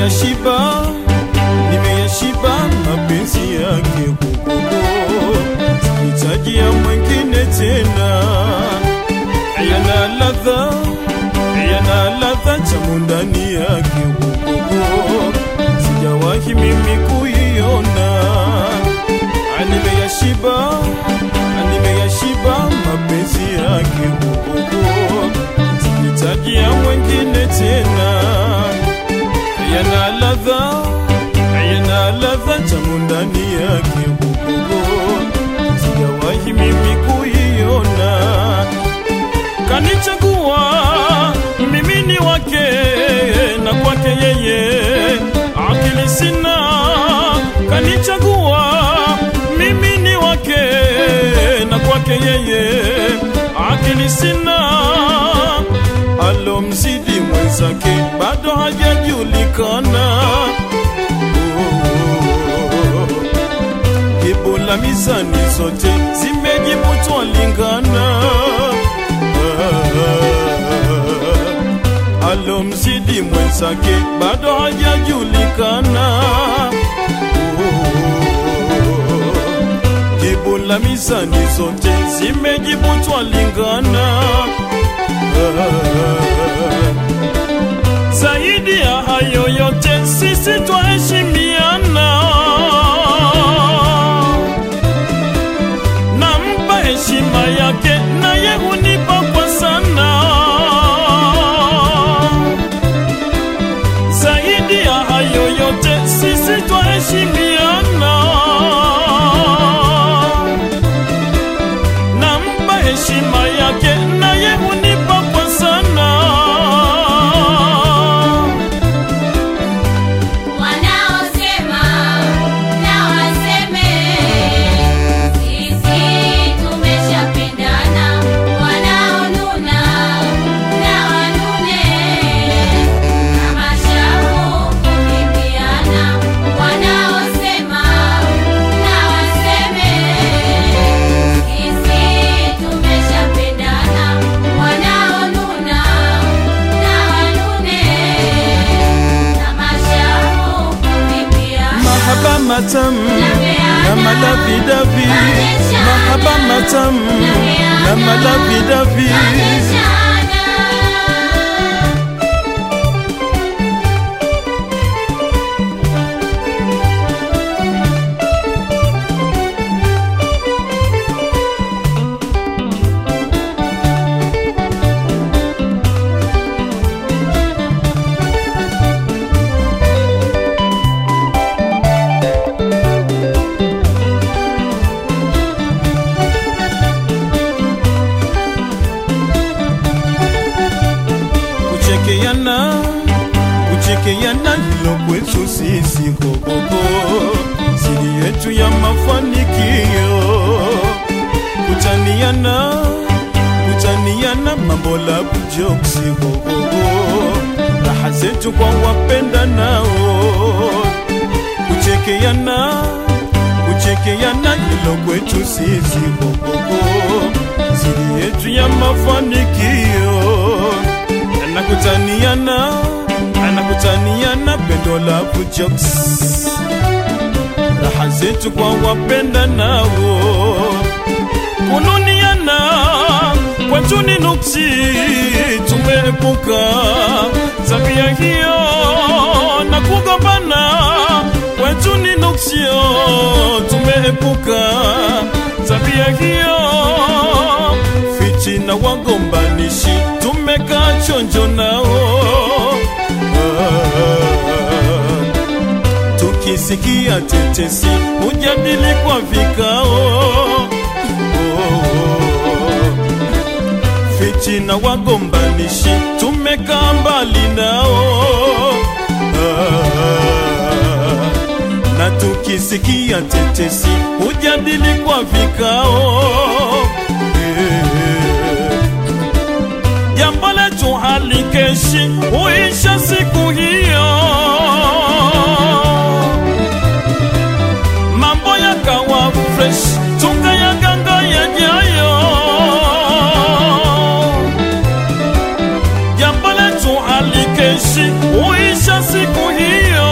nimeyashiba, nimeyashiba mapenzi yake hukumu, sihitaji ya mwingine tena. Yana ladha, yana ladha tamu ndani yake hukumu, sijawahi mimi kuiona. Nimeyashiba, nimeyashiba mapenzi yake hukumu, sihitaji ya mwingine tena yana ladha yana ladha tamu ndani yake hukumu, sijawahi mimi kuiona. Kanichagua mimi ni wake na kwake yeye akili sina. Kanichagua mimi ni wake na kwake yeye akili sina alomzidi mwenzake bado hajajulikana. Jibu la mizani zote zimejibu twalingana. Alomzidi mwenzake bado hajajulikana. Jibu la mizani zote zimejibu twalingana. Zaidi ya hayo yote sisi twaheshimiana, nampa heshima yake naye hunipa kwa sana. Zaidi ya hayo yote sisi twaheshimiana, nampa heshima yake naye hunipa kwa sana. Wanaosema na waseme, sisi tumeshapendana. Wanaonuna na wanune, kama shamu kulimbiana. Wanaosema na waseme, sisi tumeshapendana. Wanaonuna na wanune, kama shamu kulimbiana. Mahaba matamu na malavidavi, mahaba matamu na malavidavi. Kuchekeana, kuchekeana hilo kwetu sisi hogogo, siri yetu ya mafanikio. Kutaniana, kutaniana mambo la kujoksi hogogo, raha zetu kwa wapenda nao. Kuchekeana, kuchekeana hilo kwetu sisi hogogo, siri yetu ya mafanikio anakutaniana anakutaniana pendo la kujoks raha zetu kwa wapenda nao kununiana kwetu ni nuksi tumeepuka tabia hiyo na kugombana kwetu ni nuksio tumeepuka tabia hiyo fichi na wagombanishi tumekaa chonjo nao Ah, tukisikia tetesi hujadili kwa vikao fichi na wagombanishi tumekaa mbali nao Ah, na tukisikia tetesi hujadili kwa vikao Eh, jambo letu halikeshi huisha siku hiyo, mambo yakawa fresh, tukayaganga yajayo. Jambo letu halikeshi huisha siku hiyo,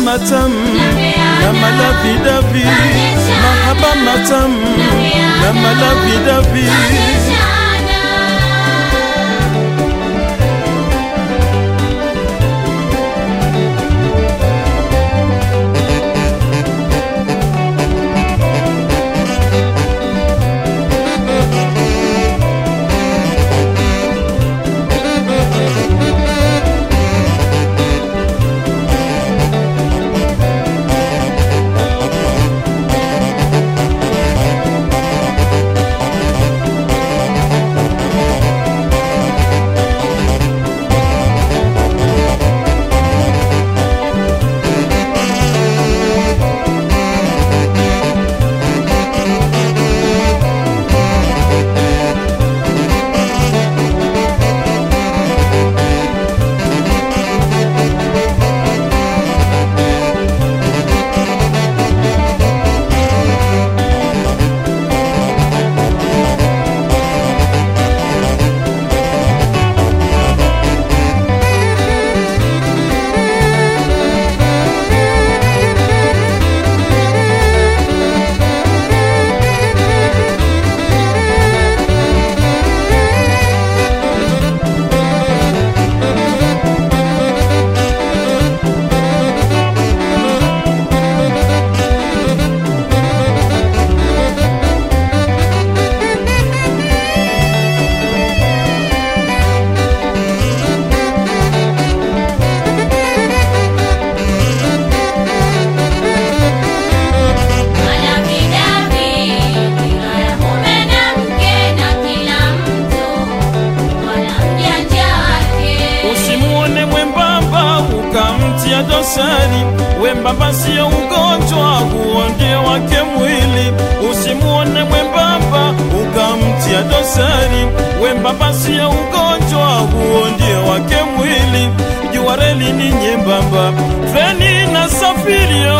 matam na malavidavi mahaba matam na malavidavi usimuone mwembamba ukamtia dosari wembamba sio ugonjwa huo ndio wake mwili usimuone mwembamba ukamtia dosari wembamba sio ugonjwa huo ndio wake mwili jua reli ni nyembamba treni na safirio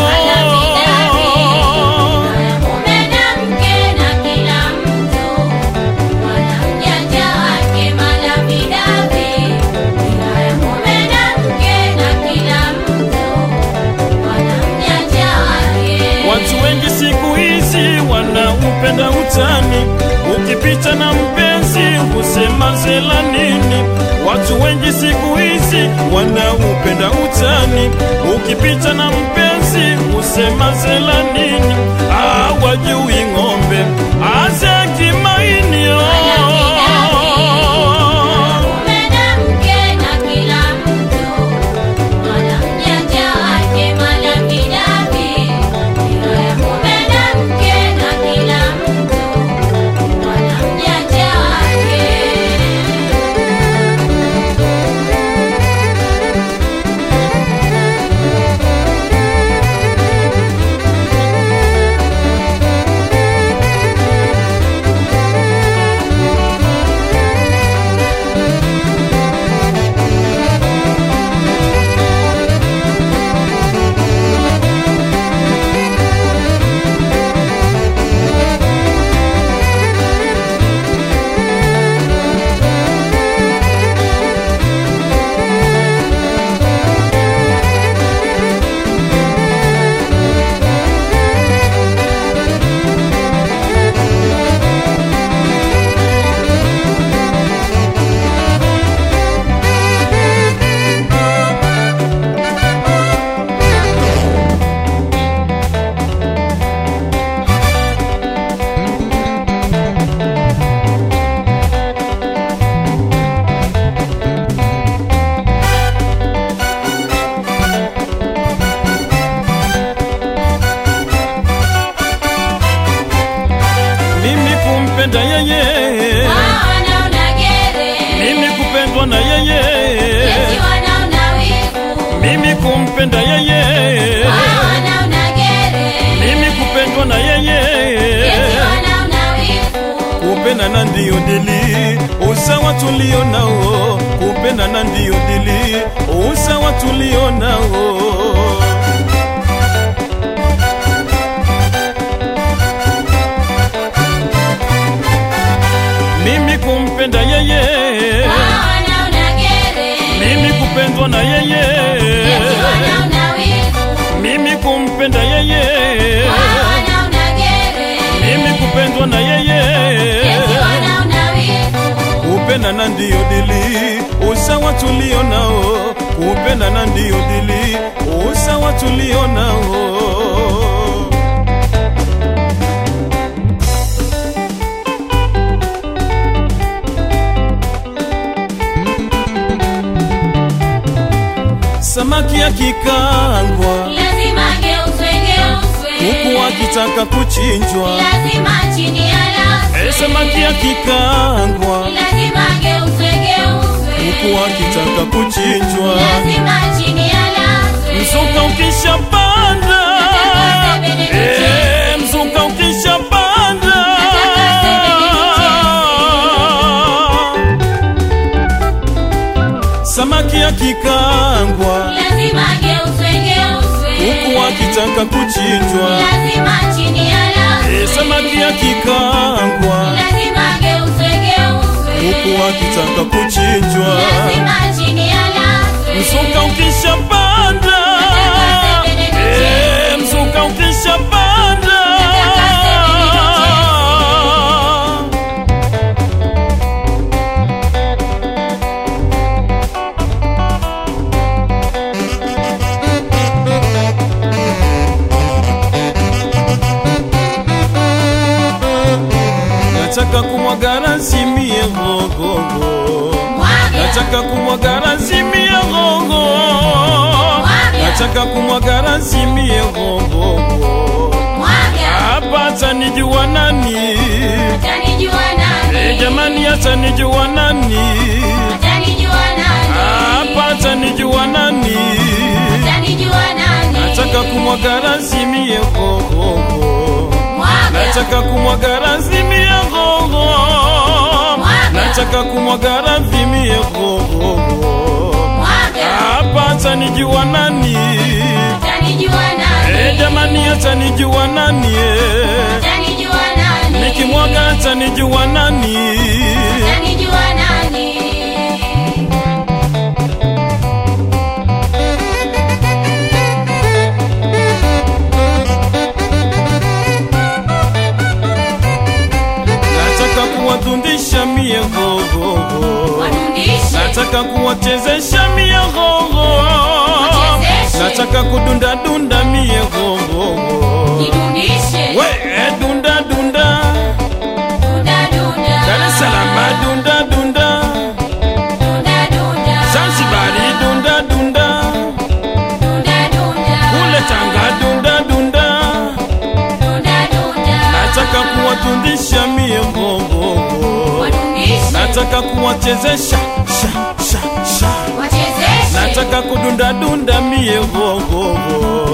Watu wengi siku hizi wanaupenda utani, ukipita na mpenzi husema zela nini. Watu wengi siku hizi wanaupenda utani, ukipita na mpenzi husema zela nini. Hawajui ng'ombe aza kimainio mimi kumpenda yeye, mimi kupendwa na yeye, mimi kumpenda yeye, mimi kupendwa na yeye, kupendana ndiyo dili, usawa tulio nao, kupendana ndiyo dili, usawa tulio nao. mimi kumpenda yeye, mimi kupendwa na yeye, kupendana ndiyo dili, usawa tulio nao, kupendana ndiyo dili, usawa tulio nao. Samaki akikangwa lazima geuzwe geuzwe, huku akitaka kuchinjwa, lazima chini Eh, yalaswe, samaki akikangwa lazima geuzwe geuzwe, huku akitaka kuchinjwa, lazima chini yalaswe, mzuka ukishapanda, eh, mzuka ukishapanda, samaki akikangwa lazima geuzwe geuzwe, huku akitaka kuchinjwa, lazima chini yalaswe, eh, samaki akikangwa lazima geuzwe geuzwe, huku akitaka kuchinjwa, lazima chini yalaswe, mzuka ukishapanda, eh, mzuka ukishapanda, nataka kumwaga razimie gogogo mwaga nataka kumwaga razimie gogo nataka kumwaga razimie gogogo mwaga, hapa atanijua nani atanijua Eh, nani? jamani atanijua nani Atanijua nani? hapa atanijua nani Atanijua nani? nataka kumwaga razimie gogogo Mwaga, nataka kumwaga razimie gogo nataka kumwaga razimie gogogo mwaga, hapa atanijua nani atanijua Eh, nani? jamani atanijua nani eh? Atanijua nani? nikimwaga atanijua nani Atanijua nani? nataka kuwadundisha mie gogogo Wanundishe, nataka kuwachezesha mie gogo Wachezeshe. nataka kudundadunda mie gogogo nidundishe, we eh, dunda dunda dunda dunda, Dar es Salaam dunda dunda dunda dunda, Zanzibari dunda dunda dunda dunda, kule Tanga dunda dunda dunda dunda, nataka kuwatundisha mie gogogo wanundishe, nataka kuwachezesha sha sha sha wachezeshe, nataka kudundadunda mie gogogo